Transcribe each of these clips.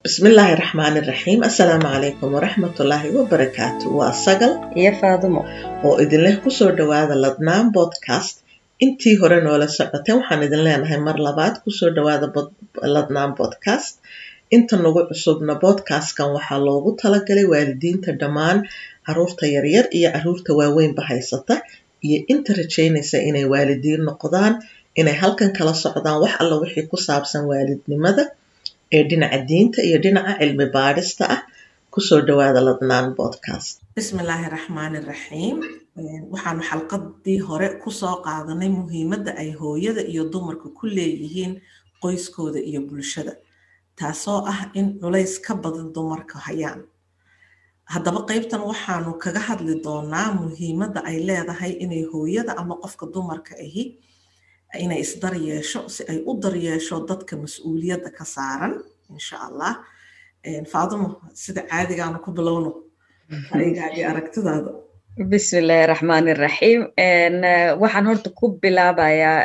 bismillaahi raxmaani raxiim assalaamu calaykum waraxmatullaahi wabarakaatu waa sagal iyo faadumo oo idinleh kusoo dhowaada ladnaan bodcast intii hore noola socoteen waxaan idin leenahay mar labaad kusoo dhowaada ladnaan bodcast inta nagu cusubna bodcastkan waxaa loogu talagalay waalidiinta dhammaan caruurta yaryar iyo caruurta waaweynba haysata iyo inta rajaynaysa inay waalidiin noqdaan inay halkan kala socdaan wax alla wixii ku saabsan waalidnimada ee dhinaca diinta iyo dhinaca cilmi baadhista ah kusoo dhowaada ladnaan bodcast bismillaahi raxmaani raxiim waxaanu xalqadii hore kusoo qaadanay muhiimadda ay hooyada iyo dumarka ku leeyihiin qoyskooda iyo bulshada taasoo ah in culays ka badan dumarka hayaan haddaba qaybtan waxaanu kaga hadli doonaa muhiimadda ay leedahay inay hooyada ama qofka dumarka ahi inay isdaryeesho si ay u daryeesho dadka mas-uuliyadda ka saaran insha allah faadumo sida caadigaanu ku bilowno aygaagii aragtidaada bismillaahi raxmaani raxiim waxaan horta ku bilaabayaa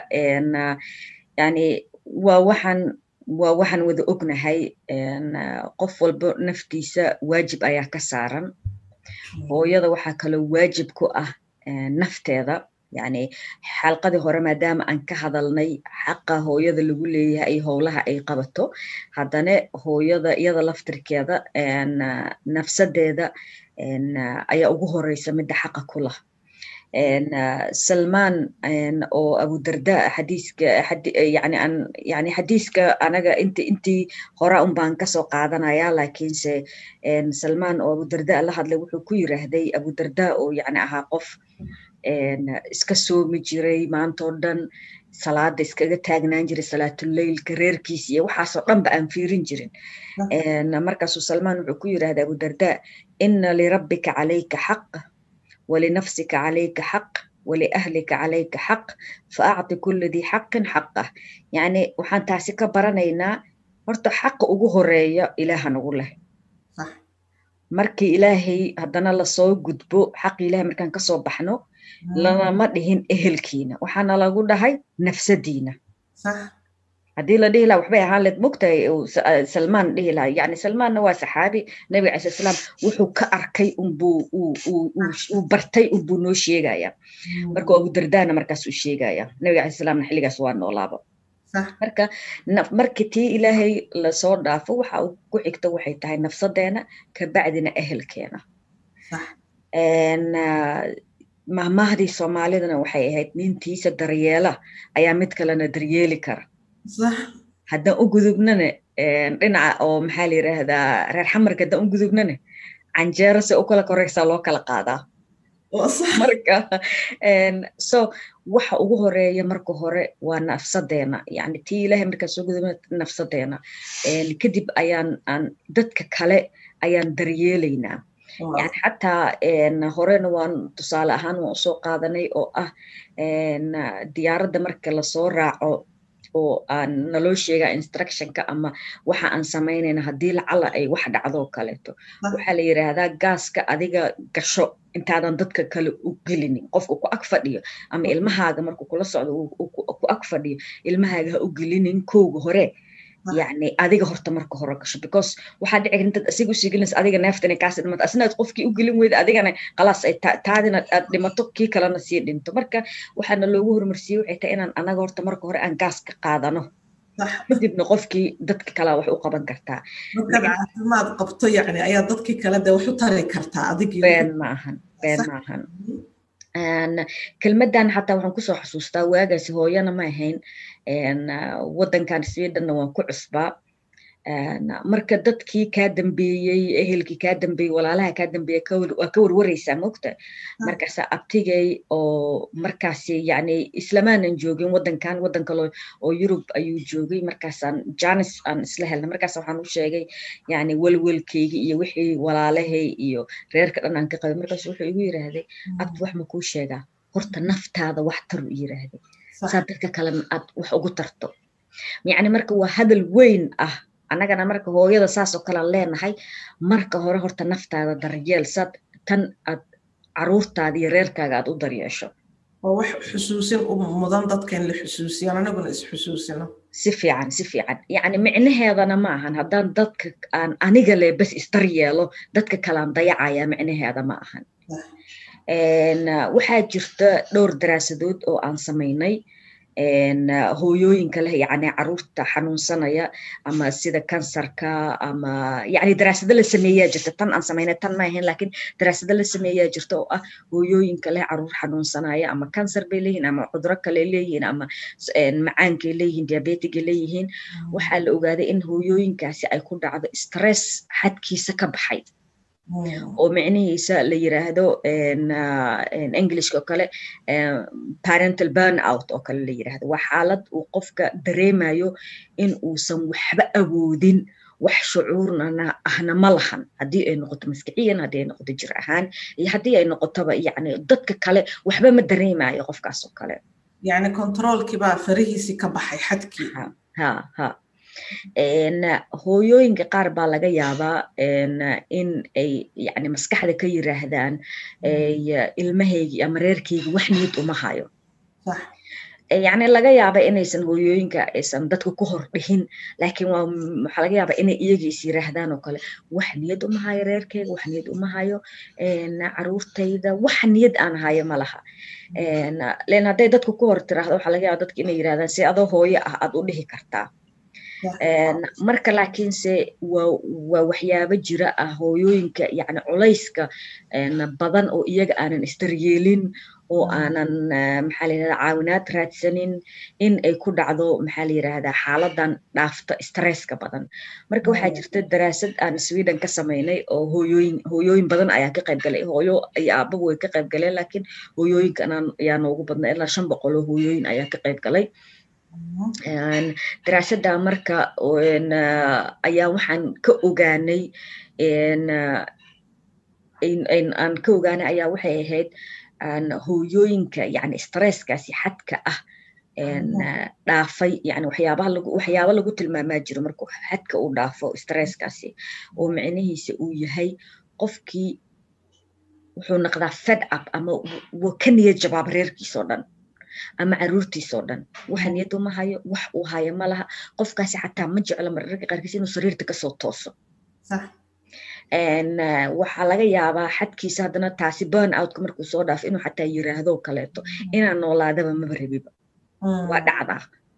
yani waa waxaan waa waxaan wada ognahay qof walba naftiisa waajib ayaa ka saaran hooyada waxaa kaloo waajib ku ah nafteeda yani xalqadii hore maadaama aan ka hadalnay xaqa hooyada lagu leeyahay howlaha ay qabato haddana hooyada iyada laftirkeeda nafsadeeda ayaa ugu horeysa midda xaqa ku lah salmaan oo abudarda xadiiska yani an yani xadiiska anaga int intii hora un baan kasoo qaadanaya lakiinse salmaan oo abudarda la hadlay wuxuu ku yiraahday abudarda oo yani ahaa qof iska soomi jiray maantoo dhan salaada iskaga taagnaan jiray salaatuleylka reerkiisa iyo waxaasoo dhanba aan fiirin jirin markaasuu salmaan wuxuu ku yirahda abudarda ina lirabbika calayka xaq walinafsika calayka xaq waliahlika calayka xaq faacti kula dii xaqin xaqah yani waxaan taasi ka baranaynaa horta xaqa ugu horeeya ilaaha nagu leh markii ilaahay haddana lasoo gudbo xaqi ilahay markaan kasoo baxno lanama dhihin ehelkiina waxaana lagu dhahay nafsadiina haddii la dhihi laha waxbay ahaan leed mogtahay salmaan dhihi laha yani salmaanna waa saxaabi nabiga cala salaam wuxuu ka arkay unbuu uu bartay unbuu noo sheegaya marka abudardana markaas uu sheegaya nabiga cala salaamna xilligaas waa noolaaba marka marka tii ilaahay lasoo dhaafo waxa uu ku xigto waxay tahay nafsadeena kabacdina ehelkeena mahmahdii soomaalidana waxay ahayd nintiisa daryeela ayaa mid kalena daryeeli kara haddaan u gudubnana dhinaca oo maxaa la yiraahdaa reer xamarka haddaan u gudubnana canjeero se u kala koreysaa loo kala qaadaa marka so waxa ugu horeeya marka hore waa nafsadeena yani tii ilahay markaan soo gudubna nafsadeena kadib ayaan aan dadka kale ayaan daryeelaynaa yani xataa horena waan tusaale ahaan waan usoo qaadanay oo ah diyaaradda marka lasoo raaco oo aan naloo sheega instructionka ama waxa aan samaynayna haddii lacala ay wax dhacdoo kaleeto waxaa la yiraahdaa gaaska adiga gasho intaadan dadka kale u gelinin qofka ku ag fadhiyo ama ilmahaaga markuu kula socdo ku ag fadhiyo ilmahaaga ha u gelinin kowga hore yani adiga horta marka hore gasho because waxaa dhici kar intaad asiga usii gelinaysa adiga neeftana kaasi dhimato asina aad qofkii u gelin weyda adigana khalaas ay taadina aad dhimato kii kalena sii dhinto marka waxaana loogu horumarsiiyey waxay tahay inaan anaga horta marka hore aan gaas ka qaadano kadibna qofkii dadka kalea wax u qaban kartaa markaad caafimaad qabto yani ayaa dadkii kale de wax u tari kartaa adigii been ma ahan been ma ahan kelmaddan xataa waxaan kusoo xasuustaa waagaasi hooyana ma ahayn waddankan swedenna waan ku cusbaa marka dadkii kaa dambeeyey ehelkii kaa dambeeyey walaalaha kaa dambeeye waa ka warwareysaa mogta markaasa abtigay oo markaasi yani islamaanan joogin waddankan waddan kale oo yurub ayuu joogay markaasaan janis aan isla helnay markaas waxaan u sheegay yani welwelkeygi iyo wixii walaalahay iyo reerka dhan aan ka qabay markaas wuxuu igu yiraahday abdi wax ma kuu sheegaa horta naftaada wax taru yiraahday saa dadka kalena aad wax ugu tarto yani marka waa hadal weyn ah annagana marka hooyada saasoo kalean leenahay marka hore horta naftaada daryeel sad tan aad caruurtaada iyo reerkaaga aad u daryeesho oo wax xusuusin u mudan dadka in la xusuusiyo anaguna isxusuusino si fiican si fiican yacni micnaheedana ma ahan haddaan dadka aan aniga le bas isdar yeelo dadka kalaan dayacaya micnaheeda ma ahan waxaa jirta dhowr daraasadood oo aan samaynay hooyooyinka leh yani caruurta xanuunsanaya ama sida kansarka ama yani daraasado la sameeyaa jirta tan aan samaynay tan ma ahayn lakin daraasado la sameeyaa jirta oo ah hooyooyinka leh caruur xanuunsanaya ama kansar bay leeyihin ama cuduro kale leeyihiin ama macaankay leeyihiin diabetigay leeyihiin waxaa la ogaaday in hooyooyinkaasi ay ku dhacdo stress xadkiisa ka baxay oo micnihiisa la yiraahdo englishka oo kale parental burn out oo kale la yiraahdo waa xaalad uu qofka dareemayo in uusan waxba awoodin wax shucuurnana ahna ma lahan haddii ay noqoto maskiciyan haddii ay noqoto jir ahaan iyo haddii ay noqotoba yani dadka kale waxba ma dareemayo qofkaas oo kale yani controolkiibaa farihiisii ka baxay xadkii ha ha hooyooyinka qaar baa laga yaabaa in ay yani maskaxda ka yiraahdaan ilmahaygi ama reerkaygi wax niyad uma hayo yani laga yaaba inaysan hooyooyinka aysan dadka ku hor dhihin lakin waa waxaa laga yaaba inay iyaga is yiraahdaan oo kale wax niyad uma hayo reerkayga wax niyad uma hayo caruurtayda wax niyad aan hayo ma laha len hadday dadka ku hor tiraahdo waxaa laga yaaba dadka inay yirahdaan si adoo hooyo ah aad u dhihi kartaa marka laakiinse waa waxyaabo jira ah hooyooyinka yani culayska badan oo iyaga aanan isdaryeelin oo aanan maxaa la yirahda caawinaad raadsanin in ay ku dhacdo maxaa la yirahdaa xaaladan dhaafta stresska badan marka waxaa jirta daraasad aan sweden ka samaynay oo hooyooyin hooyooyin badan ayaa ka qayb galay hooyo iyo aabagu way ka qayb galeen laakiin hooyooyinkan ayaa noogu badnay ilaa shan boqol oo hooyooyin ayaa ka qayb galay daraasada marka ayaa waxaan ka ogaanay aan ka ogaanay ayaa waxay ahayd hooyooyinka yani stresskaasi xadka ah dhaafay yani waxyaabaha lagu waxyaaba lagu tilmaamaa jiro markuu xadka uu dhaafo stresskaasi oo micnihiisa uu yahay qofkii wuxuu noqdaa fed up ama ka niyad jabaaba reerkiisoo dhan ama caruurtiisoo dhan waxa niyad uma hayo wax uu hayo ma laha qofkaasi xataa ma jeclo mararka qaarkiis inuu sariirta kasoo tooso waxaa laga yaabaa xadkiisa haddana taasi burn outka markuu soo dhaafo inuu xataa yiraahdo kaleeto inaan noolaadaba maba rabiba waa dhacdaa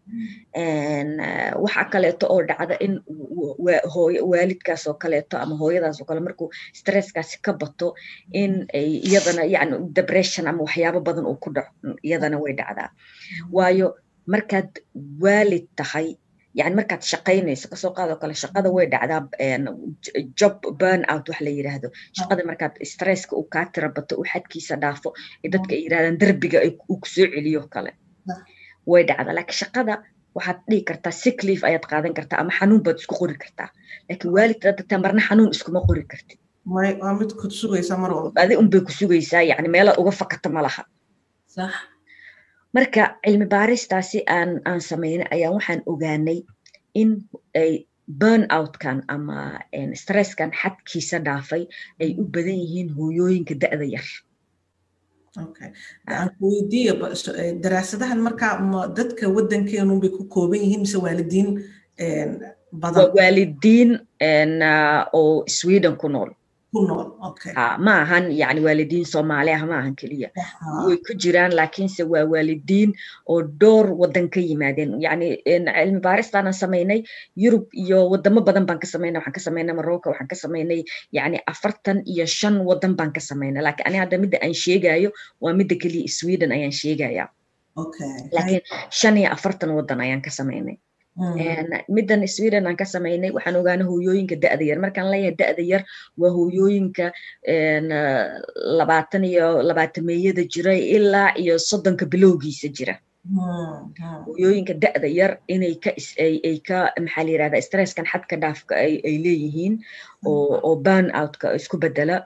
waxa kaleeto oo dhacda in waalidkaas oo kaleeto ama hooyadaas oo kale markuu stresskaasi ka bato in ay iyadana yani depression ama waxyaabo badan uu ku dhaco iyadana way dhacdaa waayo markaad waalid tahay yani markaad shaqaynayso kasoo qaadoo kale shaqada way dhacdaa job burn out wax la yiraahdo shaqada markaad stresska uu kaa tira bato uu xadkiisa dhaafo dadka ay yirahdaan derbiga uu kusoo celiyo kale way dhacdaa laakiin shaqada waxaad dhihi kartaa sick leave ayaad qaadan kartaa ama xanuun baad isku qori kartaa laakiin waalidka dadta marna xanuun iskuma qori kartid waa mid ku sugaysa mar walba adi unbay ku sugaysaa yani meelaad uga fakata ma laha sax marka cilmi baaristaasi aan aan samaynay ayaa waxaan ogaanay in ay burn outkan ama stresskan xadkiisa dhaafay ay u badan yihiin hooyooyinka da'da yar okay aan ku weydiiya daraasadahan markaa ma dadka waddankeenun bay ku kooban yihiin mise waalidiin badan waa waalidiin oo sweden ku nool ma ahan yani waalidiin soomaali ah ma ahan keliya way ku jiraan laakiinse waa waalidiin oo dhowr wadan ka yimaadeen yani cilmi baaristaanan samaynay yurub iyo wadamo badan baan ka samaynay waxaan ka samaynay marocco waxaan ka samaynay yani afartan iyo shan wadan baan ka samaynay laakiin ani hadda midda aan sheegayo waa midda keliya sweden ayaan sheegaya laakiin shan iyo afartan wadan ayaan ka samaynay middan sweden aan ka samaynay waxaan ogaanay hooyooyinka da'da yar markaan leeyahay da'da yar waa hooyooyinka labaatan iyo labaatameeyada jira ilaa iyo soddonka bilowgiisa jira hooyooyinka da'da yar inay ka ay ka maxaa la yirahdaa stresskan xadka dhaafka ay leeyihiin oo oo burn outka isku bedela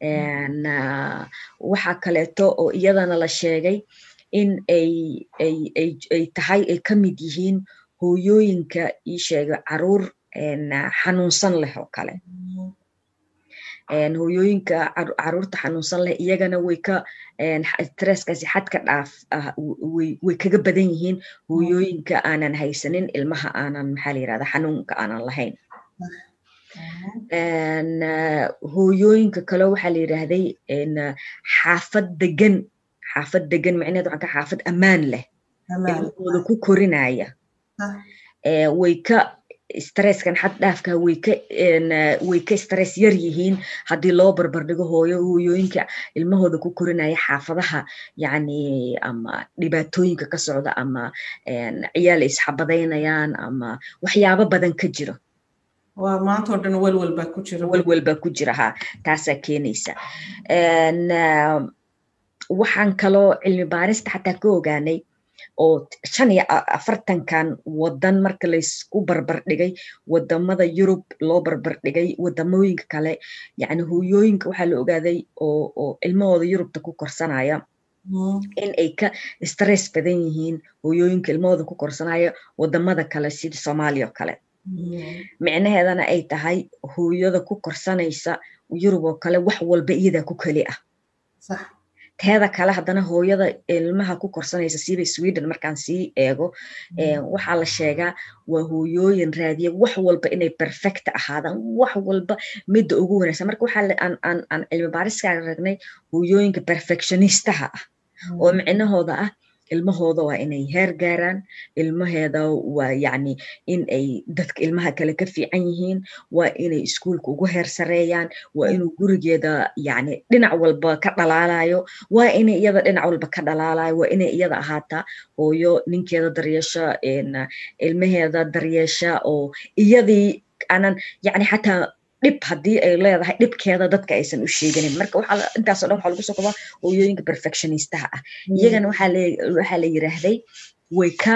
waxaa kaleeto oo iyadana la sheegay in ay ay ay ay tahay ay ka mid yihiin hooyooyinka ii sheega caruur xanuunsan leh oo kale hooyooyinka caruurta xanuunsan leh iyagana way ka stresskaasi xadka dhaaf ah way kaga badan yihiin hooyooyinka aanan haysanin ilmaha aanan maxaa la yirahda xanuunka aanan lahayn hooyooyinka kale waxaa la yidhaahday xaafad degan xaafad degan macneed waxaan ka xaafad ammaan leh ilmahooda ku korinaya way ka stresskan xad dhaafka way ka way ka stress yar yihiin haddii loo barbardhigo hooyo hooyooyinka ilmahooda ku korinaya xaafadaha yacni ama dhibaatooyinka ka socda ama ciyaal isxabadaynayaan ama waxyaabo badan ka jiro waa maanta oo dhan welwel baa ku jira welwel baa ku jira ha taasaa keenaysa waxaan kaloo cilmi baarista xataa ka ogaanay oo shan iyo afartankan wadan marka laysku barbar dhigay wadamada yurub loo barbar dhigay wadamooyinka kale yani hooyooyinka waxaa la ogaaday oo oo ilmahooda yurubta ku korsanaya in ay ka stress badan yihiin hooyooyinka ilmahooda ku korsanaya wadamada kale sida soomaaliya oo kale micnaheedana ay tahay hooyada ku korsanaysa yurub oo kale wax walba iyadaa ku keli ah teeda kale haddana hooyada ilmaha ku korsanaysa siiba sweden markaan sii eego waxaa la sheegaa waa hooyooyin raadiya wax walba inay perfect ahaadaan wax walba midda ugu wanaagsan marka waxaa aan cilmi baariskaaga ragnay hooyooyinka perfectionistaha ah oo micnahooda ah ilmahooda waa inay heer gaaraan ilmaheeda waa yacni in ay dadka ilmaha kale ka fiican yihiin waa inay iskuulka ugu heer sareeyaan waa inuu gurigeeda yacni dhinac walba ka dhalaalayo waa inay iyada dhinac walba ka dhalaalayo waa inay iyada ahaataa hooyo ninkeeda daryeesha ilmaheeda daryeesha oo iyadii aanan yacni xataa dhib haddii ay leedahay dhibkeeda dadka aysan u sheeganin marka waxaa intaasoo dhan waxaa lagu soo kobaa hooyooyinka perfectionistaha ah iyagana waxaa la waxaa la yiraahday way ka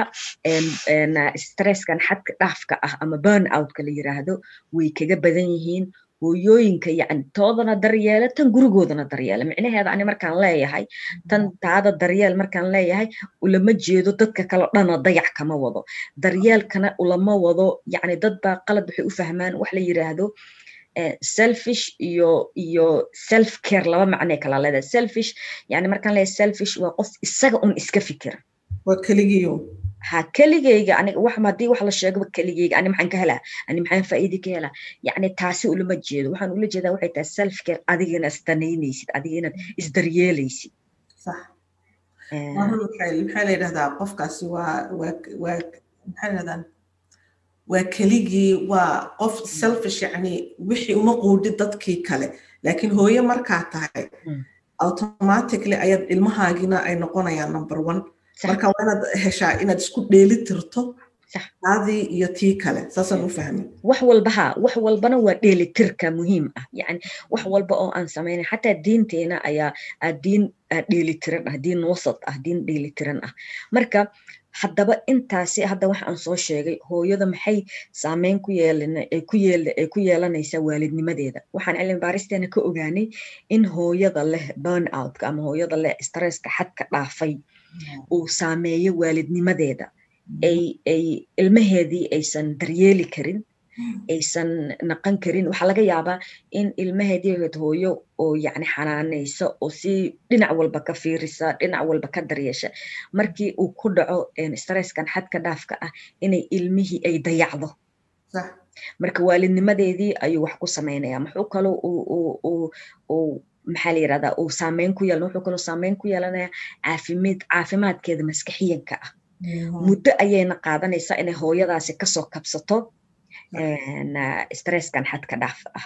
stresskan xadka dhaafka ah ama burn outka la yiraahdo way kaga badan yihiin hooyooyinka yacni toodana daryeela tan gurigoodana daryeela micnaheeda ani markaan leeyahay tan taada daryeel markaan leeyahay ulama jeedo dadka kale dhana dayac kama wado daryeelkana ulama wado yacni dad baa qalad waxay u fahmaan wax la yiraahdo selfish iyo iyo self care laba macnay kala leedahay selfish yani markaan leeyahay selfish waa qof isaga un iska fikira waa keligiyo ha keligeyga aniga wax haddii wax la sheegaba keligeyga ani maxaan ka helaa ani maxaan faa'iidi ka helaa yacni taasi ulama jeedo waxaan ula jeedaa waxay tahay self care adiga inaad isdanaynaysid adiga inaad isdaryeelaysid sax maxaa la yidhahdaa qofkaasi waa waa waa maxaa la yidhahdaa waa keligii waa qof selfish yani wixii uma quudhi dadkii kale laakiin hooye markaa tahay automatically ayaad ilmahaagina ay noqonayaan number one marka waa inaad heshaa inaad isku dheeli tirto taadii iyo tii kale saasaan u fahmay wax walba ha wax walbana waa dheelitirka muhiim ah yani wax walba oo aan samaynay xataa diinteena ayaa diin dheelitiran ah diin wasat ah diin dheelitiran ah marka haddaba intaasi hadda waxa aan soo sheegay hooyada maxay saameyn ku yeelay ku yeelanaysaa waalidnimadeeda waxaan cilmi baaristeena ka ogaanay in hooyada leh burn outka ama hooyada leh stresska xadka dhaafay uu saameeyo waalidnimadeeda ay ay ilmaheedii aysan daryeeli karin aysan naqan karin waxaa laga yaabaa in ilmaheedii ahayd hooyo oo yacni xanaanaysa oo si dhinac walba ka fiirisa dhinac walba ka daryeesha markii uu ku dhaco stresskan xadka dhaafka ah inay ilmihii ay dayacdo marka waalidnimadeedii ayuu wax ku sameynaya muxuu kaloo uu maxaa la yirahdaa uu saameyn ku yeelan wuxuu kaloo saameyn ku yeelanaya caafimaad caafimaadkeeda maskaxiyanka ah muddo ayayna qaadanaysaa inay hooyadaasi kasoo kabsato stresskan xadka dhaaf ah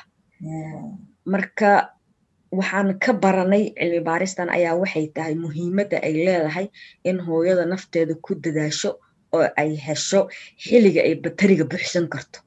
marka waxaan ka baranay cilmi baaristan ayaa waxay tahay muhiimadda ay leedahay in hooyada nafteeda ku dadaasho oo ay hesho xiliga ay batariga buuxsan karto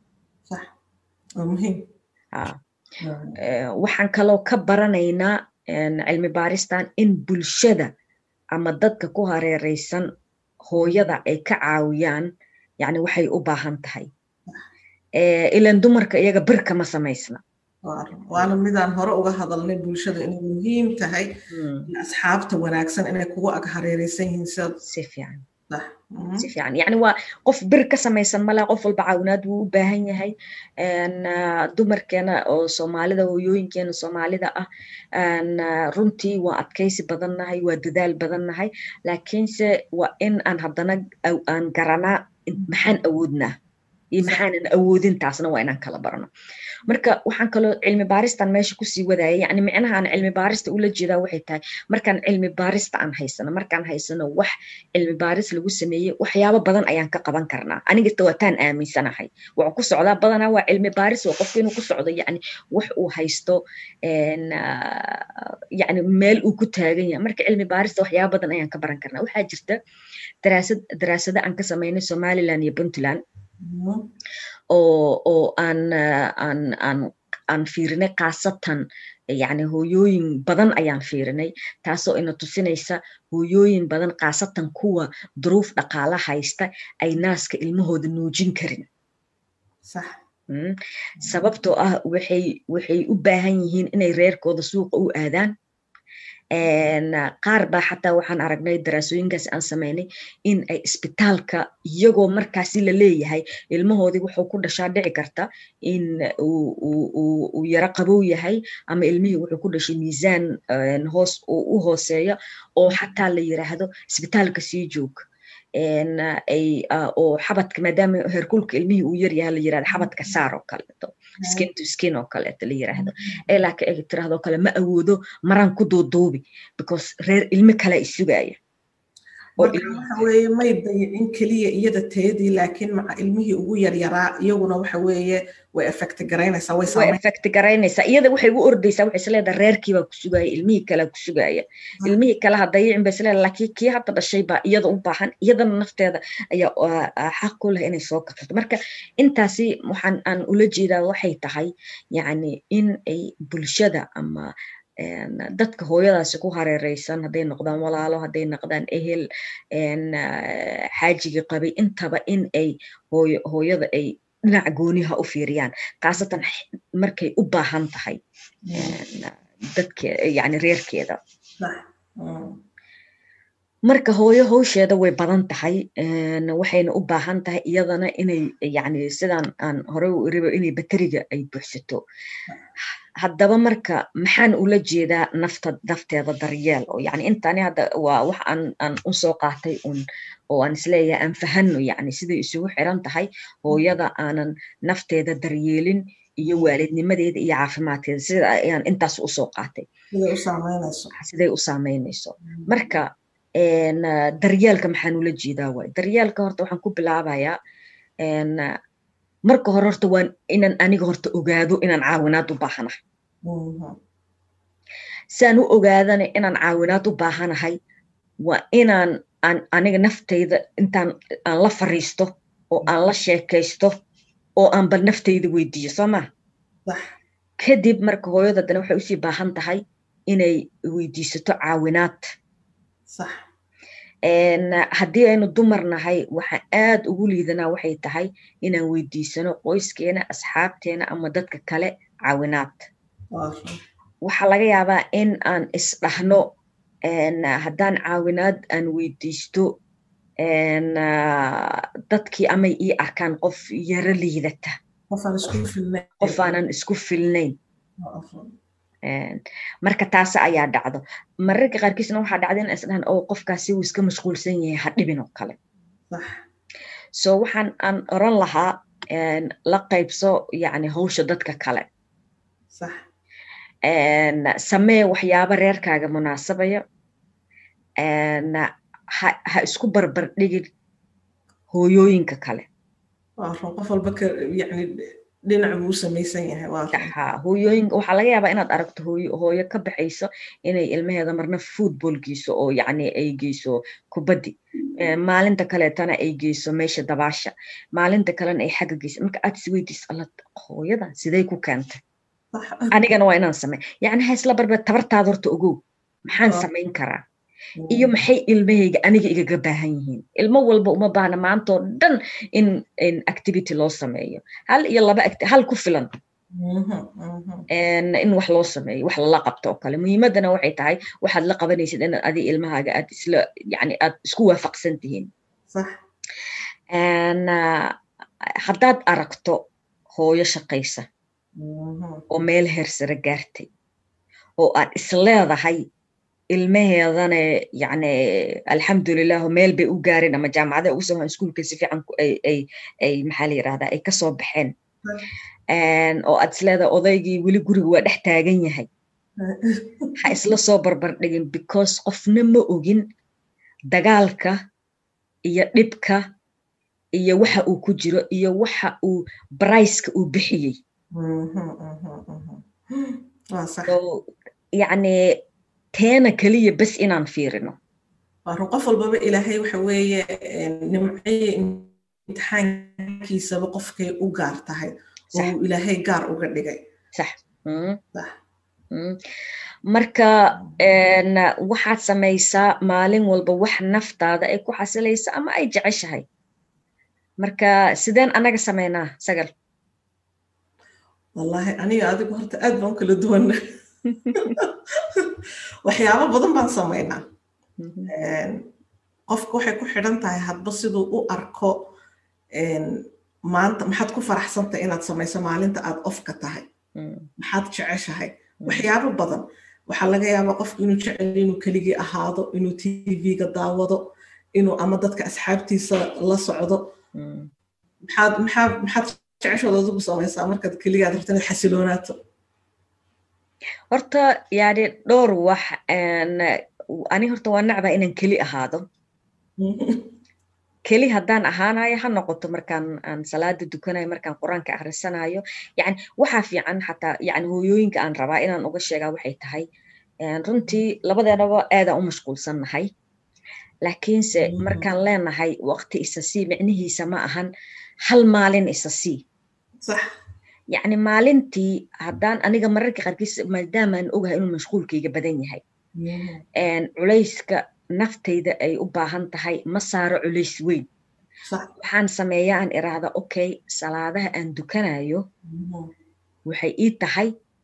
waxaan kaloo ka baranaynaa cilmi baaristan in bulshada ama dadka ku hareereysan hooyada ay ka caawiyaan yani waxay u baahan tahay ilan dumarka iyaga bir kama samaysna waana midaan hore uga hadalnay bulshada inay muhiim tahay asxaabta wanaagsan inay kugu ag hareereysan yihiin si fiican si fiican yani waa qof bir ka samaysan malaa qof walba caawinaad wuu u baahan yahay dumarkeena oo soomaalida hooyooyinkeena soomaalida ah runtii waa adkaysi badannahay waa dadaal badannahay laakiinse waa in aan haddana aan garanaa maxaan awoodnaa iyo maxaanan awoodin taasna waa inaan kala barno marka waxaan kaloo cilmi baaristan meesha kusii wadaya yani micnaha aan cilmi baarista ula jeedaa waxay tahay markaan cilmi baarista aan haysano markaan haysano wax cilmi baaris lagu sameeyey waxyaabo badan ayaan ka qaban karnaa anigata waataan aaminsanahay waxuu ku socdaa badanaa waa cilmi baaris waa qofka inuu ku socdo yani wax uu haysto yani meel uu ku taagan yahay marka cilmi baarista waxyaabo badan ayaan ka baran karnaa waxaa jirta daraasad daraasado aan ka samaynay somaliland iyo puntland oo oo aan aan aan aan fiirinay khaasatan yani hooyooyin badan ayaan fiirinay taasoo ina tusinaysa hooyooyin badan khaasatan kuwa duruuf dhaqaala haysta ay naaska ilmahooda nuujin karin sababtoo ah waxay waxay u baahan yihiin inay reerkooda suuqa u aadaan qaar baa xataa waxaan aragnay daraasooyinkaas aan samaynay in ay isbitaalka iyagoo markaasi la leeyahay ilmahoodii wuxuu ku dhashaa dhici karta in uu yaro qabow yahay ama ilmihii wuxuu ku dhashay miisaan hoos u hooseeya oo xataa la yiraahdo isbitaalka sii joog ay oo xabadka maadaama herkulka ilmihii uu yaryahay la yirahdo xabadka saar oo kaleeto skin to skin oo kaleeto la yiraahdo ee laakiin ay tirahdo kale ma awoodo maraan ku duuduubi because reer ilmo kale ay sugaya waxa weeye may dayicin keliya iyada teedii laakiin maca ilmihii ugu yaryaraa iyaguna waxa weeye way effect garaynaysaa way way effect garaynaysaa iyada waxay u ordaysaa waxay isleedahay reerkii baa ku sugaya ilmihii kale ku sugaya ilmihii kale ha dayicin bay isleedahay laakiin kii hadda dhashay baa iyada u baahan iyadana nafteeda ayaa xaq ku leh inay soo kabsato marka intaasi waxaan aan ula jeedaa waxay tahay yacni in ay bulshada ama dadka hooyadaasi ku hareereysan hadday noqdaan walaalo hadday noqdaan ehel xaajigii qabay intaba in ay hooyo hooyada ay dhinac gooniha u fiiriyaan khaasatan markay u baahan tahay dadke yani reerkeeda marka hooyo howsheeda way badan tahay waxayna u baahan tahay iyadana inay yani sidaan aan hore u iriba inay bateriga ay buuxsato haddaba marka maxaan ula jeedaa nafta nafteeda daryeel oo yani intani hadda waa wax aan aan usoo qaatay un oo aan isleeyahay aan fahano yani siday isugu xiran tahay hooyada aanan nafteeda daryeelin iyo waalidnimadeeda iyo caafimaadkeeda sida ayaan intaas usoo qaatay siday u saameynayso marka daryeelka maxaan ula jeedaa waay daryeelka horta waxaan ku bilaabayaa marka hore horta waan inaan aniga horta ogaado inaan caawinaad u baahanahay saan u ogaadana inaan caawinaad u baahanahay waa inaan aan aniga naftayda intaan aan la fariisto oo aan la sheekaysto oo aan bal naftayda weydiiyo soo maa kadib marka hooyada dana waxay usii baahan tahay inay weydiisato caawinaad haddii aynu dumar nahay waxaan aad ugu liidanaa waxay tahay inaan weydiisano qoyskeena asxaabteena ama dadka kale caawinaad waxaa laga yaabaa in aan isdhahno haddaan caawinaad aan weydiisto dadkii amay ii arkaan qof yaro liidata qof aanan isku filnayn marka taas ayaa dhacdo mararka qaarkiisna waxaa dhacda in isdhahan oo qofkaasi uu iska mashquulsan yahay ha dhibin oo kale so waxaan aan oran lahaa la qaybso yani hawsha dadka kale samee waxyaabo reerkaaga munaasabaya ha isku barbar dhigin hooyooyinka kale qof walba yani dhinac buu u samaysan yahay hooyooyinka waxaa laga yaabaa inaad aragto hooyo hooyo ka baxayso inay ilmaheeda marna football geyso oo yacni ay geyso kubaddi maalinta kaleetana ay geyso meesha dabaasha maalinta kalena ay xagga geyso marka aad isweydiis alla hooyada sidee ku keentay anigana waa inaan samey yacni ha isla barbar tabartaada horta ogow maxaan samayn karaa iyo maxay ilmahayga aniga igaga baahan yihiin ilmo walba uma baahna maantoo dhan in activity loo sameeyo hal iyo laba hal ku filan in wax loo sameeyo wax lala qabto oo kale muhiimadana waxay tahay waxaad la qabanaysid inaad adi ilmahaaga aad isla yani aad isku waafaqsan tihiin haddaad aragto hooyo shaqaysa oo meel hersare gaartay oo aad isleedahay ilmaheedane yani alxamdulilah meel bay u gaarin ama jaamacada ugu soo iskuulka si fiican ay maxaa la yirahdaa ay kasoo baxeen oo aad isleedahay odaygii weli guriga waa dhex taagan yahay ha isla soo barbar dhigin because qofna ma ogin dagaalka iyo dhibka iyo waxa uu ku jiro iyo waxa uu briceka uu bixiyey yani teena keliya bes inaan fiirino qof walbaba ilaahay waxa weeye nimcaye imtixaankiisaba qofkay u gaar tahay oo ilaahay gaar uga dhigay sax marka waxaad samaysaa maalin walba wax naftaada ay ku xasilaysa ama ay jeceshahay marka sideen anaga samaynaa sagal wallahi aniga adigu horta aad baan kala duwanna waxyaabo badan baan samaynaa qofka waxay ku xidhan tahay hadba siduu u arko maanta maxaad ku faraxsantahay inaad samayso maalinta aad ofka tahay maxaad jeceshahay waxyaabo badan waxaa laga yaabaa qofku inuu jecel inuu keligii ahaado inuu tv-ga daawado inuu ama dadka asxaabtiisa la socdo maxaad maxaad maxaad jeceshood adigu samaysaa markaad keligaad rabto inaad xasiloonaato horta yani dhowr wax ani horta waa nacbaa inaan keli ahaado keli haddaan ahaanayo ha noqoto markaan aan salaada dukanayo markaan qur-aanka akhrisanayo yani waxaa fiican xataa yani hooyooyinka aan rabaa inaan uga sheegaa waxay tahay runtii labadeenaba aadaan u mashquulsannahay laakiinse markaan leenahay waqti isa sii micnihiisa ma ahan hal maalin isa sii yani maalintii haddaan aniga mararka qaarkiis maadaamaan ogahay inuu mashquulkayga badan yahay culayska naftayda ay u baahan tahay ma saaro culays weyn waxaan sameeyaa aan iraahda okay salaadaha aan dukanayo waxay ii tahay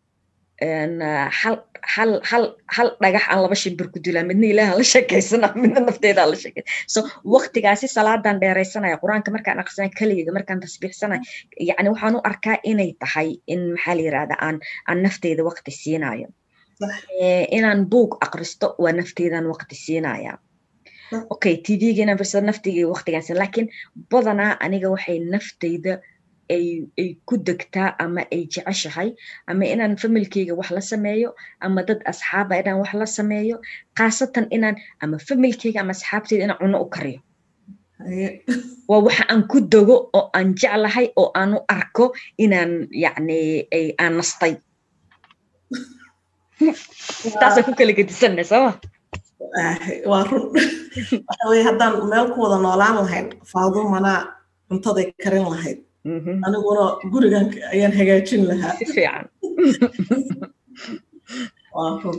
hal dhagax aan laba shimbir ku dilaa midna ilaahan la sheekaysana midna nafteydaa la sheekay so waqtigaasi salaadaan dheeraysanaya qur-aanka markaan aqrisanaya keligeyga markaan tasbiixsanaya yani waxaan u arkaa inay tahay in maxaa la yirahda aan aan nafteyda waqti siinayo inaan buug aqristo waa nafteydan waqti siinaya okay tvga inaan firsado nafteyga waqtigaas laakiin badanaa aniga waxay nafteyda ay ay ku degtaa ama ay jeceshahay ama inaan familkeyga wax la sameeyo ama dad asxaaba inaan wax la sameeyo khaasatan inaan ama familkeyga ama asxaabteyda inaan cuno u kariyo waa waxa aan ku dego oo aan jeclahay oo aan u arko inaan yani aan nastay taasaan ku kala gedisanna sooma waa run waxa weye haddaan meel ku wada noolaan lahayn faadumanaa cuntaday karin lahayd aniguna gurigan ayaan hagaajin lahaa si fiican waa run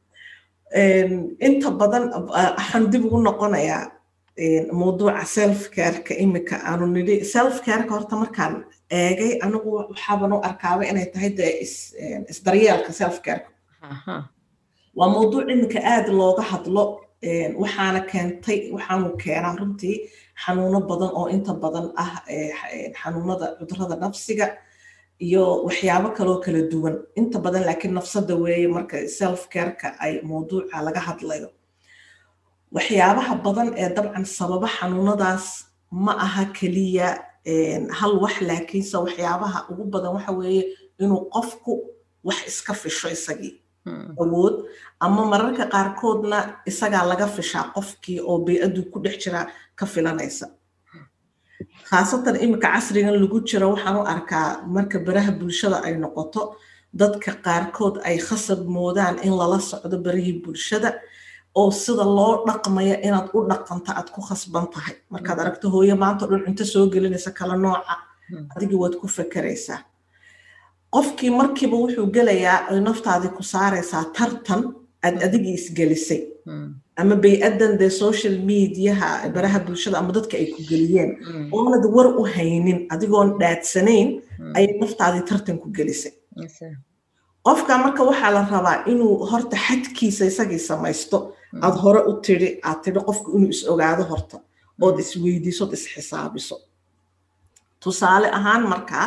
inta badan waxaan dib ugu noqonayaa mawduuca self careka imika aanu nidhi self careka horta markaan eegay anigu waxaaban u arkaaba inay tahay dee isdaryeelka self careka waa mawduuc imika aad looga hadlo waxaana keentay waxaanu keenaa runtii xanuuno badan oo inta badan ah xanuunada cudurada nafsiga iyo waxyaabo kaloo kala duwan inta badan laakiin nafsada weeye marka self careka ay mawduuca laga hadlayo waxyaabaha badan ee dabcan sababa xanuunadaas ma aha keliya hal wax laakiinse waxyaabaha ugu badan waxa weeye inuu qofku wax iska fisho isagii awood ama mararka qaarkoodna isagaa laga fishaa qofkii oo bey-addu ku dhex jiraa ka filanaysa khaasatan iminka casrigan lagu jiro waxaan u arkaa marka baraha bulshada ay noqoto dadka qaarkood ay khasab moodaan in lala socdo barihii bulshada oo sida loo dhaqmaya inaad u dhaqanto aad ku khasban tahay markaad aragto hooye maanta dhan cunto soo gelinaysa kala nooca adigii waad ku fakeraysaa qofkii markiiba wuxuu gelayaa ay naftaadii ku saaraysaa tartan aad adigii isgelisay ama bay-addan dee social mediaha baraha bulshada ama dadka ay ku geliyeen oonad war u haynin adigoon dhaadsanayn ayay naftaadii tartan ku gelisay qofka marka waxaa la rabaa inuu horta xadkiisa isagii samaysto aad hore u tidhi aad tidhi qofku inuu is ogaado horta ood isweydiiso ood isxisaabiso tusaale ahaan markaa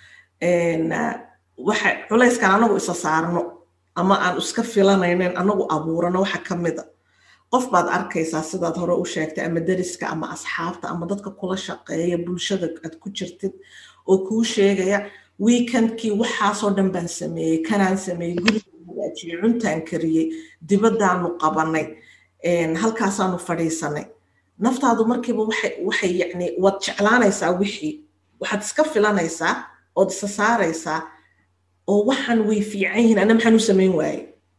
waxa culayskan anagu isa saarno ama aan iska filanaynen anagu abuurano waxa ka mida qof baad arkaysaa sidaad hore u sheegtay ama deriska ama asxaabta ama dadka kula shaqeeya bulshada aad ku jirtid oo kuu sheegaya weekendkii waxaasoo dhan baan sameeyey kanaan sameeyey guriga hagaajiyey cuntaan kariyey dibadaanu qabanay halkaasaanu fadhiisanay naftaadu markiiba waxay yani waad jeclaanaysaa wixii waxaad iska filanaysaa ood isa saaraysaa oo waxaan way fiican yihiin ana maxaan u samayn waaye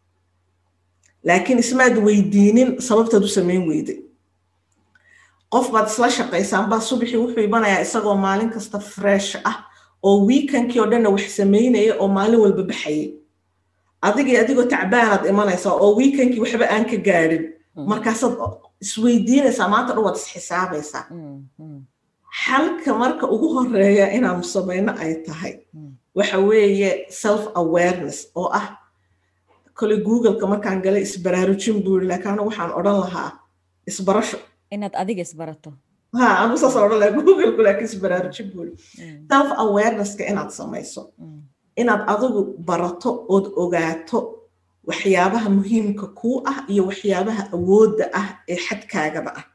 laakiin ismaad weydiinin sababtaad u samayn weyday qof baad isla shaqaysaan baa subaxii wuxuu imanayaa isagoo maalin kasta fresh ah oo weekendkii oo dhanna wax samaynaya oo maalin walba baxayay adigii adigoo tacbaanaad imanaysaa oo weekendkii waxba aan ka gaadhin markaasaad isweydiinaysaa maanta dhan waad isxisaabaysaa xalka marka ugu horeeya inaanu samayno ay tahay waxa weeye self awareness oo ah kole googleka markaan galay isbaraarujin buu yiri laakiin anigu waxaan odhan lahaa isbarasho inaad adiga isbarato ha anigu saas odhan lahaa googleka laakiin isbaraarujin buu yiri self awarenesska inaad samayso inaad adigu barato ood ogaato waxyaabaha muhiimka kuu ah iyo waxyaabaha awoodda ah ee xadkaagaba ah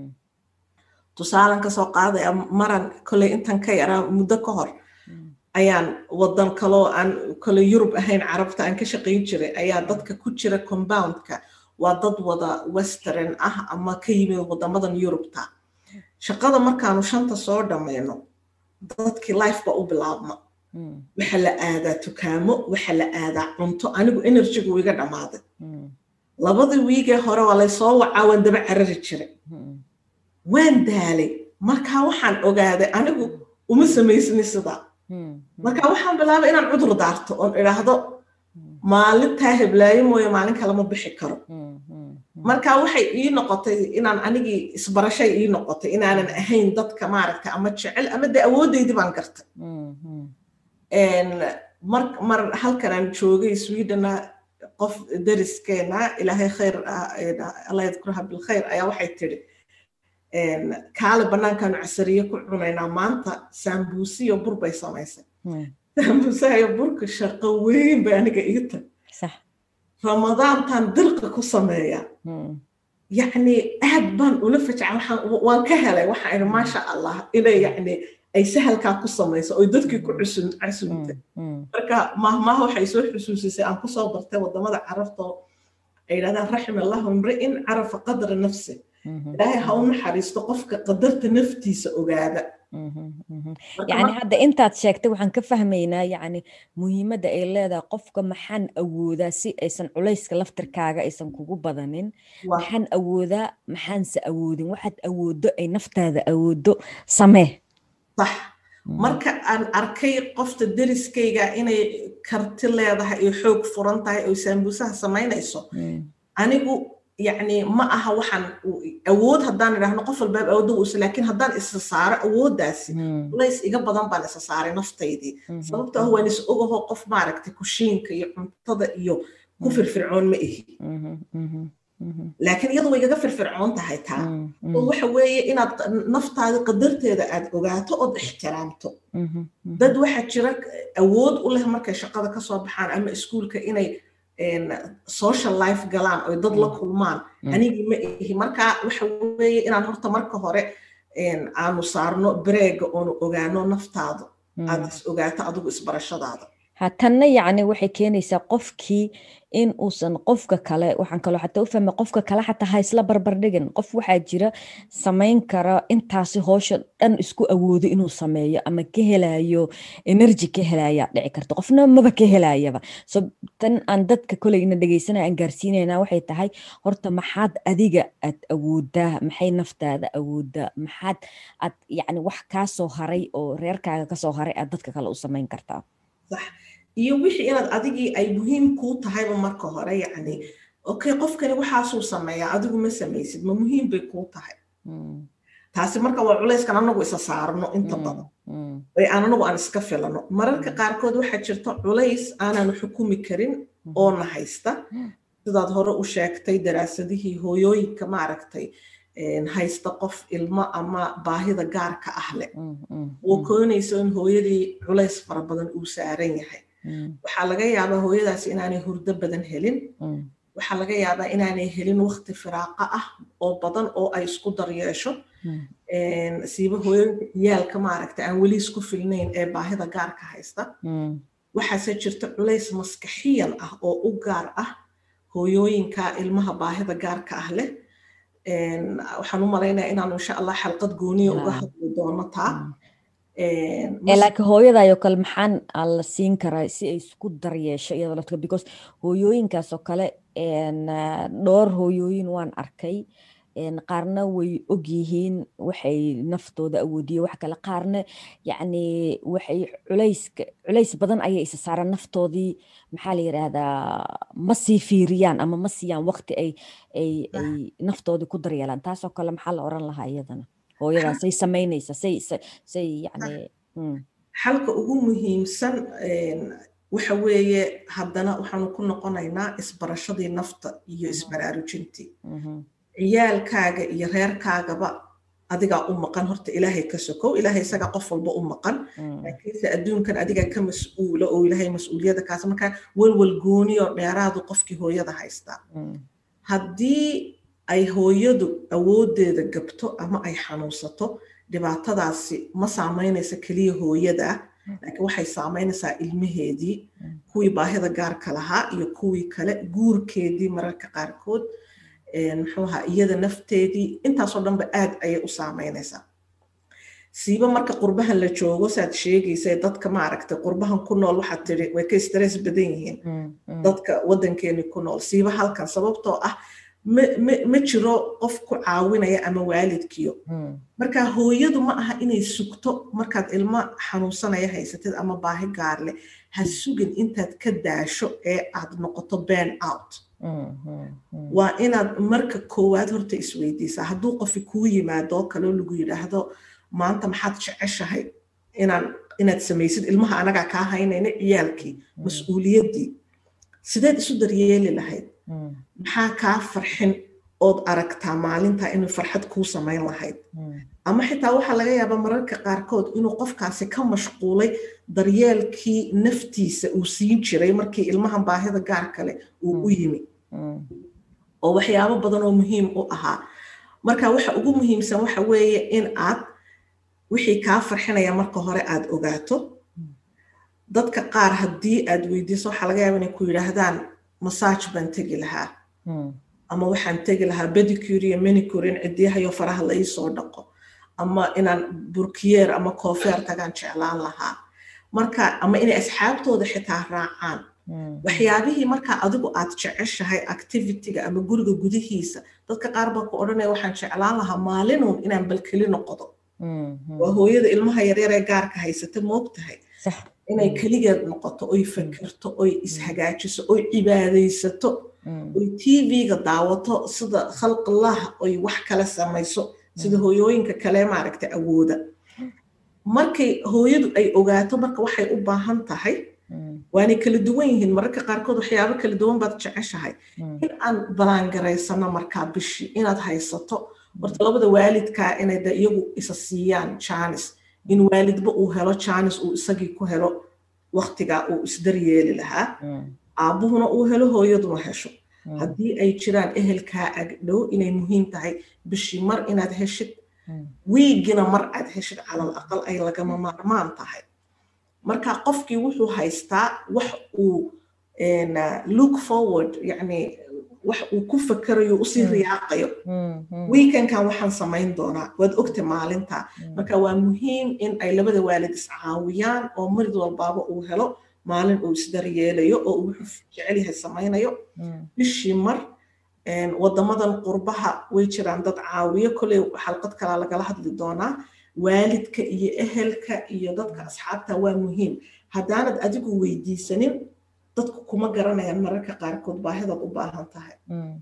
tusaalan kasoo qaadaya maran koley intan ka yaraa muddo ka hor ayaan wadan kaloo aan kole yurub ahayn carabta aan ka shaqayn jiray ayaa dadka ku jira compoundka waa dad wada western ah ama ka yimid wadamadan yurubta shaqada markaanu shanta soo dhammayno dadkii life ba u bilaabma waxa la aadaa tukaamo waxa la aadaa cunto anigu enerjigu iga dhammaaday labadii wiigee hore waa laysoo wacaa waan daba carari jiray waan daalay markaa waxaan ogaaday anigu uma samaysni sidaa marka waxaan bilaabay inaan cudur daarto oon idhaahdo maalintaa heblaayo mooye maalin kalema bixi karo marka waxay ii noqotay inaan anigii isbarashay ii noqotay inaanan ahayn dadka maaragta ama jecel ama dee awoodeydii baan gartay mar halkan aan joogay swedena qof deriskeena ilaahay khayr allah yadkuraha bilkhayr ayaa waxay tiri kaale bannaankaanu casariye ku cunaynaa maanta saambuusiyo bur bay samaysay saambuusahayo burka shaqo weyn bay aniga ii tag ramadaantan dirqa ku sameeya yacni aad baan ula fajca waan ka helay waxaan idhi maasha allah inay yacni ay sahalkaa ku samayso oy dadkii ku casuumtay marka mahmaha waxay soo xusuusisay aan kusoo bartay wadamada carabta oo ay yidhahdaan raxim allahu imri'in carafa qadra nafsi ilaahay ha u naxariisto qofka qadarta naftiisa ogaada yani hadda intaad sheegtay waxaan ka fahmaynaa yani muhiimadda ay leedahay qofka maxaan awoodaa si aysan culayska laftirkaaga aysan kugu badanin maxaan awoodaa maxaanse awoodin waxaad awoodo ay naftaada awoodo samee sax marka aan arkay qofta deriskayga inay karti leedahay iyo xoog furan tahay oo saambuusaha samaynayso anigu yacni ma aha waxaan awood haddaan idhaahno qof walbaab awoodda uusa laakiin haddaan isa saaro awooddaasi culays iga badan baan isa saaray naftaydii sababto ah waan is ogaho qof maaragtay kushiinka iyo cuntada iyo ku firfircoon ma ihi laakiin iyadu way igaga firfircoon tahay taa oo waxa weeye inaad naftaada qadarteeda aad ogaato ood ixtiraamto dad waxaa jira awood u leh markay shaqada kasoo baxaan ama iskuulka inay social life galaan oy dad la kulmaan anigii ma ihi marka waxa weeye inaan horta marka hore aanu saarno bareega oonu ogaano naftaada aad is ogaato adigu isbarashadaada hatanna yacni waxay keenaysaa qofkii in uusan qofka kale waxaan kaloo xataa u fahmay qofka kale xataa ha isla barbardhigin qof waxaa jira samayn kara intaasi hoosha dhan isku awoodo inuu sameeyo ama ka helayo energy ka helaya dhici karta qofna maba ka helayaba so tan aan dadka koleyna dhegeysanaya aan gaarsiinayna waxay tahay horta maxaad adiga aad awoodaa maxay naftaada awoodaa maxaad aad yacni wax kaa soo haray oo reerkaaga kasoo haray aad dadka kale u samayn kartaa صح iyo wixii inaad adigii ay muhiim kuu tahayba marka hore yacni okay qofkani waxaasuu sameeyaa adigu ma samaysid ma muhiim bay kuu tahay taasi marka waa culayskan anagu isa saarno inta badan ay aan anagu aan iska filano mararka qaarkood waxaa jirta culays aanan xukumi karin oo na haysta sidaad hore u sheegtay daraasadihii hooyooyinka maaragtay haysta qof ilmo ama baahida gaarka ah leh oo koonayso in hooyadii culays fara badan uu saaran yahay waxaa laga yaabaa hooyadaas inaanay hurdo badan helin waxaa laga yaabaa inaanay helin wakti firaaqa ah oo badan oo ay isku daryeesho siiba hooyooyinka ciyaalka maaragta aan weli isku filnayn ee baahida gaarka haysta waxaase jirta culays maskaxiyan ah oo u gaar ah hooyooyinka ilmaha baahida gaarka ah leh waxaan u malaynaya inaanu insha allah xalqad gooniya uga hadli doono taa laakiin hooyadaayoo kale maxaan la siin karaa si ay isku daryeesho iyadoo laftiga because hooyooyinkaas oo kale dhowr hooyooyin waan arkay qaarna way og yihiin waxay naftooda awoodiye wax kale qaarna yacni waxay culayska culays badan ayay isa saaraan naftoodii maxaa la yidhaahdaa ma sii fiiriyaan ama ma siiyaan waqti ay ay ay naftoodii ku daryeelaan taasoo kale maxaa la oran lahaa iyadana hooyadaas say samaynaysa say say yacni xalka ugu muhiimsan waxa weeye haddana waxaanu ku noqonaynaa isbarashadii nafta iyo isbaraarujintii ciyaalkaaga iyo reerkaagaba adigaa u maqan horta ilaahay ka sokow ilaahay isagaa qof walba u maqan laakiinse adduunkan adigaa ka mas-uula oo ilaahay mas-uuliyadda kaas markaa welwel gooniyo dheeraadu qofkii hooyada haystaa haddii ay hooyadu awooddeeda gabto ama ay xanuunsato dhibaatadaasi ma saamaynaysa keliya hooyada laakiin waxay saamaynaysaa ilmaheedii kuwii baahida gaarka lahaa iyo kuwii kale guurkeedii mararka qaarkood muxuu ahaa iyada nafteedii intaasoo dhanba aad ayay u saamaynaysaa siiba marka qurbahan la joogo saad sheegaysa dadka maaragtay qurbahan ku nool waxaad tiri way ka stress badan yihiin dadka waddankeeni ku nool siiba halkan sababtoo ah ma jiro qof ku caawinaya ama waalidkiyo marka hooyadu ma aha inay sugto markaad ilmo xanuunsanaya haysatid ama baahi gaar leh ha sugin intaad ka daasho ee aad noqoto ban out waa inaad marka koowaad horta isweydiisaa hadduu qofi kuu yimaadoo kaleo lagu yidhaahdo maanta maxaad jeceshahay inaan inaad samaysid ilmaha anagaa kaa haynayna ciyaalkii mas-uuliyaddii sideed isu daryeeli lahayd maxaa kaa farxin ood aragtaa maalintaa inuu farxad kuu samayn lahayd ama xitaa waxaa laga yaabaa mararka qaarkood inuu qofkaasi ka mashquulay daryeelkii naftiisa uu siin jiray markii ilmahan baahida gaar kale uu u yimi oo waxyaabo badan oo muhiim u ahaa marka waxa ugu muhiimsan waxa weeye in aad wixii kaa farxinaya marka hore aad ogaato dadka qaar haddii aad weydiiso waxaa laga yaaba inay ku yidhaahdaan masaaj baan tegi lahaa ama waxaan tegi lahaa bedicure iyo manicure in cidiyahayo faraha la iisoo dhaqo ama inaan burkiyeer ama koofeer tagaan jeclaan lahaa marka ama inay asxaabtooda xitaa raacaan waxyaabihii markaa adigu aad jeceshahay activityga ama guriga gudihiisa dadka qaar baa ku odhanaya waxaan jeclaan lahaa maalinuun inaan balkeli noqdo waa hooyada ilmaha yaryar ee gaarka haysata moogtahay inay keligeed noqoto oy fakirto oy ishagaajiso oy cibaadaysato oy tv-ga daawato sida khalqillah oy wax kale samayso sida hooyooyinka kale maaragta awooda markay hooyadu ay ogaato marka waxay u baahan tahay waanay kala duwan yihiin mararka qaarkood waxyaabo kala duwan baad jeceshahay in aan balaangaraysano markaa bishii inaad haysato horta labada waalidkaa inay de iyagu isa siiyaan jaanis in waalidba uu helo jaanis uu isagii ku helo waktigaa uu isdaryeeli lahaa aabbuhuna uu helo hooyaduna hesho haddii ay jiraan ehelkaa agdhow inay muhiim tahay bishii mar inaad heshid wiigina mar aad heshid calal aqal ay lagama maarmaan tahay marka qofkii wuxuu haystaa wax uu look forward yani wax uu ku fakarayo usii riyaaqayo weekendkan waxaan samayn doonaa waad ogta maalinta marka waa muhiim in ay labada waalid iscaawiyaan oo marid walbaaba uu helo maalin uu isdaryeelayo oo uu wuxuu jecel yahay samaynayo bishii mar wadamadan qurbaha way jiraan dad caawiyo koley xalqad kalaa lagala hadli doonaa waalidka iyo ehelka iyo dadka asxaabta waa muhiim haddaanad adigu weydiisanin dadku kuma garanayaan mararka qaarkood baahidaad u baahan tahay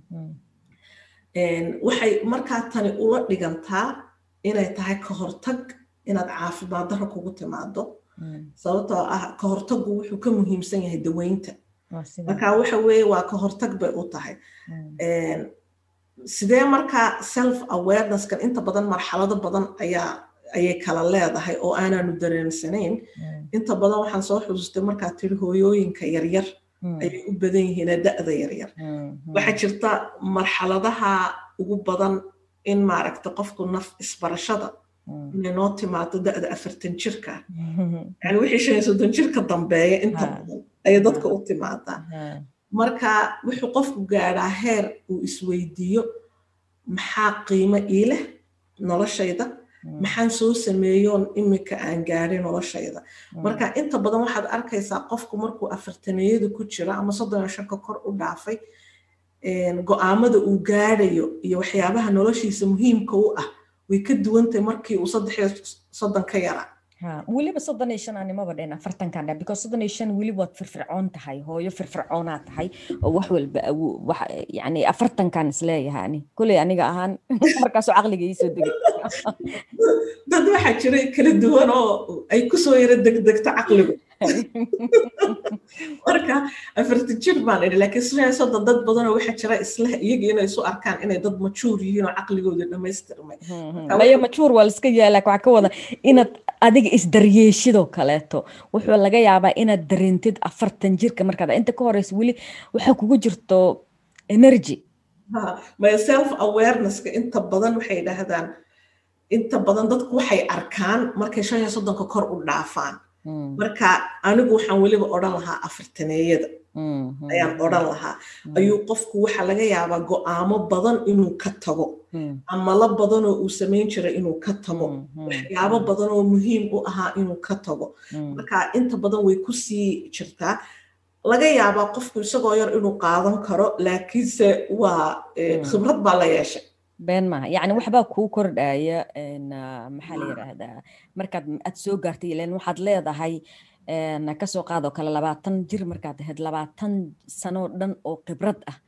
waxay markaa tani ula dhigantaa inay tahay ka hortag inaad caafimaad darro kugu timaado sababtoo ah ka hortaggu wuxuu ka muhiimsan yahay daweynta marka waxa weeye waa ka hortag bay u tahay sidee markaa self awarenesskan inta badan marxalado badan ayaa ayay kala leedahay oo aanaanu dareensanayn inta badan waxaan soo xusuustay markaa tiri hooyooyinka yaryar ayay u badan yihiin da'da yaryar waxaa jirta marxaladaha ugu badan in maaragta qofku naf isbarashada inay noo timaado da'da afartan jirka yani wixii shan iyo soddon jirka dambeeya inta badan ayay dadka u timaadaa marka wuxuu qofku gaadhaa heer uu isweydiiyo maxaa qiimo ii leh noloshayda maxaan soo sameeyoon imika aan gaadhay noloshayda marka inta badan waxaad arkaysaa qofku markuu afartaneeyada ku jiro ama soddon iyo shanka kor u dhaafay go-aamada uu gaadhayo iyo waxyaabaha noloshiisa muhiimka u ah way ka duwantahay markii uu saddex iyo soddon ka yaraa weliba soddon iyo shan animaba dhen afartankan dha because soddon iyo shan weli waad firfircoon tahay hooyo firfircoonaa tahay oo wax walba wax yani afartankan isleeyahay ani kulley aniga ahaan markaasoo caqliga iisoo degay dad waxaa jira kala duwan oo ay kusoo yara degdegto caqligu marka afartan jir baan idhi laakiin shan soddon dad badanoo waxaa jira isla iyaga inay isu arkaan inay dad majuur yihiin oo caqligooda dhammaystirmay maya majuur waa liska yaala waxaa ka wada inaad adiga isdaryeeshidoo kaleeto wuxuu laga yaabaa inaad dareentid afartan jirka markaad inta ka horeysa weli waxaa kugu jirto energy maya self awarenesska inta badan waxay dhahdaan inta badan dadku waxay arkaan markay shan iyo soddonka kor u dhaafaan marka anigu waxaan weliba odhan lahaa afartaneeyada ayaan odhan lahaa ayuu qofku waxaa laga yaabaa go-aamo badan inuu ka tago amalo badanoo uu samayn jiray inuu ka tago waxyaabo badanoo muhiim u ahaa inuu ka tago marka inta badan way kusii jirtaa laga yaabaa qofku isagoo yar inuu qaadan karo laakiinse waa khibrad baa la yeeshay been maaha yacni waxbaa kuu kordhaya maxaa la yidhaahdaa markaad aad soo gaartay ilan waxaad leedahay kasoo qaadoo kale labaatan jir markaad ahayd labaatan sanoo dhan oo khibrad ah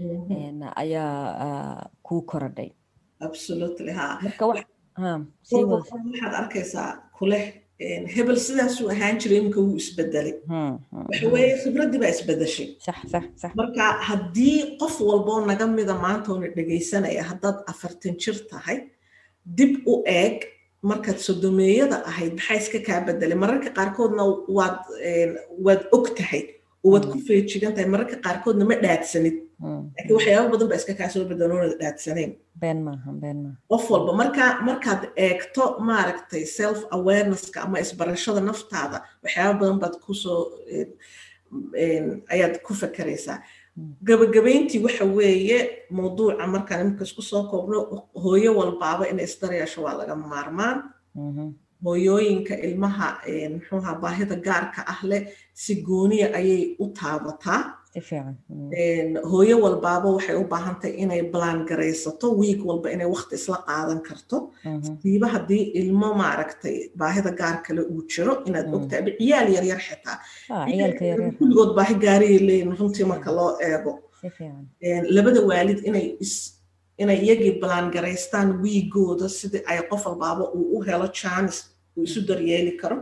ayaa kuu korodhay absolutely ha marka waxaad arkaysaa kuleh hebel sidaasuu ahaan jiray iminka wuu isbedelay waxa weeye khibraddii baa isbedeshay marka haddii qof walboo naga mida maanta oona dhegaysanaya haddaad afartan jir tahay dib u eeg markaad sodomeeyada ahayd maxaa iska kaa bedelay mararka qaarkoodna waad waad og tahay oo waad ku feejigan tahay mararka qaarkoodna ma dhaadsanid laakiin waxyaaba badan baa iska kaa soo bedeloonada dhaadsanayn been maaha been maaha qof walba marka markaad eegto maaragtay self awarenesska ama isbarashada naftaada waxyaaba badan baad kusoo ayaad ku fakeraysaa gabagabayntii waxa weeye mawduuca markaan imika isku soo koobno hooyo walbaaba inay isdaryeesho waa laga maarmaan hooyooyinka ilmaha muxuuha baahida gaarka ah leh si gooniya ayay u taabataa hooyo walbaaba waxay u baahantahay inay balaan garaysato wiig walba inay wakti isla qaadan karto siiba haddii ilmo maaragtay baahida gaar kale uu jiro inaad ogtahay aba ciyaal yaryar xitaa kulligood baahi gaariyay leeyihin runtii marka loo eego labada waalid inay inay iyagii balaan garaystaan wiigooda sidii ay qof walbaaba uu u helo jaanis uu isu daryeeli karo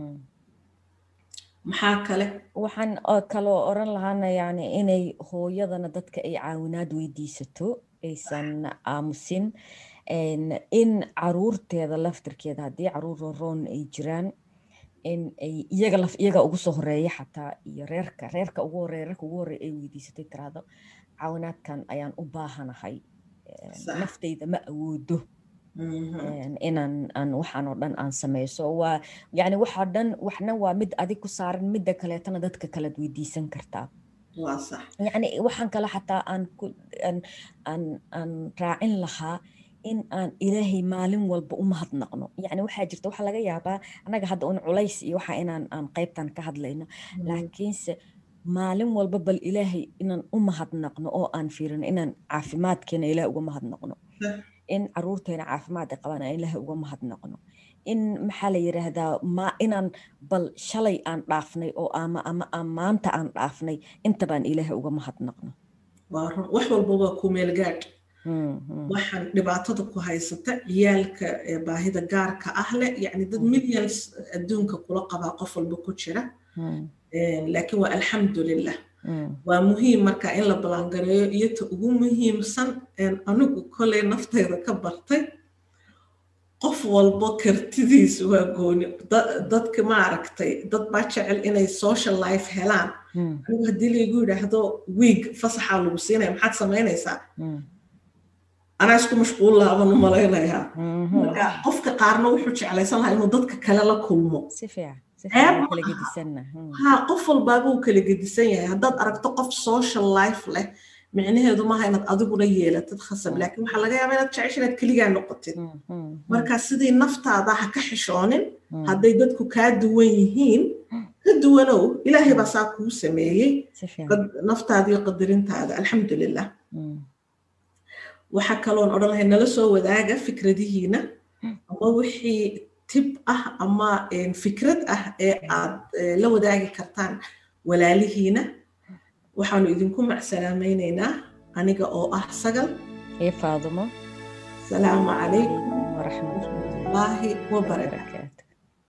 maxaa kale waxaan kaloo oran lahaana yani inay hooyadana dadka ay caawinaad weydiisato aysan aamusin in caruurteeda laftirkeeda haddii caruur roroon ay jiraan in ay iyaga laf iyaga ugu soo horeeya xataa iyo reerka reerka ugu horeeya reerka ugu horeeya ay weydiisatay tiraahdo caawinaadkan ayaan u baahanahay naftayda ma awoodo inaan aan waxaan oo dhan aan sameyso waa yani waxaa dhan waxna waa mid adig ku saaran midda kaleetana dadka kalead weydiisan kartaa yani waxaan kale xataa aan aan aan raacin lahaa in aan ilaahay maalin walba u mahadnaqno yani waxaa jirta waxaa laga yaabaa annaga hadda un culays iyo waxa inaan aan qaybtan ka hadlayno laakiinse maalin walba bal ilaahay inaan u mahadnaqno oo aan fiirino inaan caafimaadkeena ilaah uga mahadnaqno in caruurteena caafimaad ay qabaan aan ilaahay uga mahadnaqno in maxaa la yiraahdaa ma inaan bal shalay aan dhaafnay oo ama ama aan maanta aan dhaafnay intabaan ilaahay uga mahadnaqno wax walba waa ku meel gaadh waxaan dhibaatada ku haysata ciyaalka baahida gaarka ah leh yani dad millions adduunka kula qabaa qof walba ku jira laakiin waa alxamdulilah waa muhiim marka in la balangareeyo iyo ta ugu muhiimsan anigu koley nafteyda ka bartay qof walbo kartidiisa waa gooni dadka maaragtay dad baa jecel inay social life helaan anigu haddii laygu yidhaahdo wiig fasaxaa lagu siinaya maxaad samaynaysaa anaa isku mashquul laaban u malaynayaa marka qofka qaarna wuxuu jeclaysan lahaa inuu dadka kale la kulmo ha qof walbaaba uu kala gedisan yahay haddaad aragto qof social life leh micnaheedu maaha inaad adiguna yeelatid khasab laakiin waxaa laga yaabaa inaad jecesha inaad keligaa noqotid marka sidii naftaada ha ka xishoonin hadday dadku kaa duwan yihiin ka duwanow ilaahay baa saa kuu sameeyey naftaada iyo qadarintaada alxamdulilah waxaa kaloon odhan lahay nala soo wadaaga fikradihiina ama wixii tib ah ama fikrad ah ee aad la wadaagi kartaan walaalihiina waxaanu idinku macsalaamaynaynaa aniga oo ah sagal iyo faadumo asalaamu calaykum waraxmatullaahi wabarakaatu